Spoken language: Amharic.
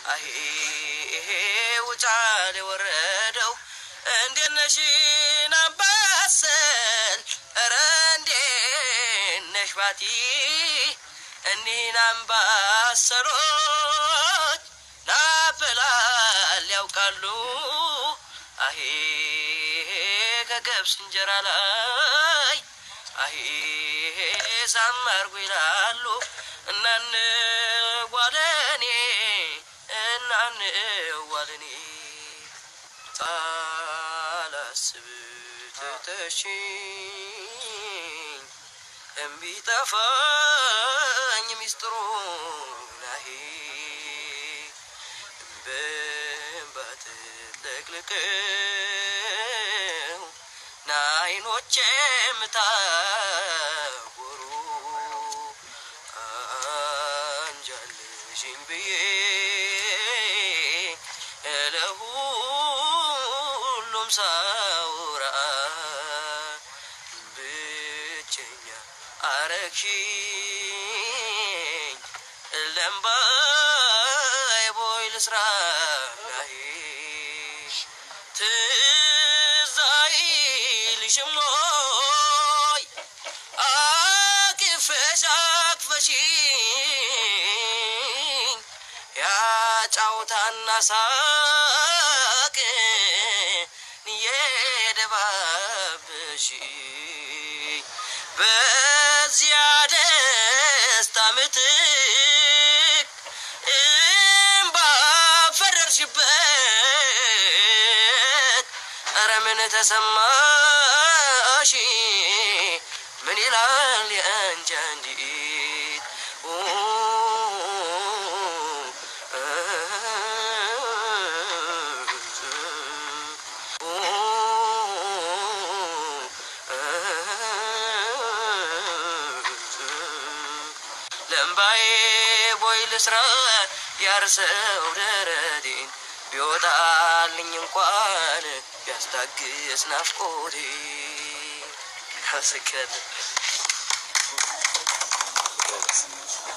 አሄ ውጫሌ ወረደው እንዴት ነሽ ናምባሰል ኧረ እንዴት ነሽ ባቲ እኒህን አምባሰሎች ናበላል ያውቃሉ አሄ ከገብስ እንጀራ ላይ አሄ ሳማርጉ ይላሉ እናን ጓለኔ እናን ጓለኔ ሳላስብ ትተሽኝ እምቢ ጠፋኝ ሚስጥሩ ናሄ በእንባ ተጥለቅልቀው ናይኖቼ የምታጎሩ አንጃልሽኝ ብዬ ለሁሉም ሳውራ ብቸኛ አረግሽኝ ለምባይ ቦይ ልስራ ናሄ ትዝ አይልሽም ወይ አቅፈሽ አቅፈሽኝ ያጫውታና ሳቅ የደባብሽኝ በዚያ ደስታ ምትክ እምባ ፈረርሽበት ኧረ ምን ተሰማሽ ምን ይላል የአንቺ አንዲት ለምባዬ ቦይ ልስራ ያርሰው ደረቴን ቢወጣልኝ እንኳን ቢያስታግስ ናፍቆቴ አመሰግናለሁ።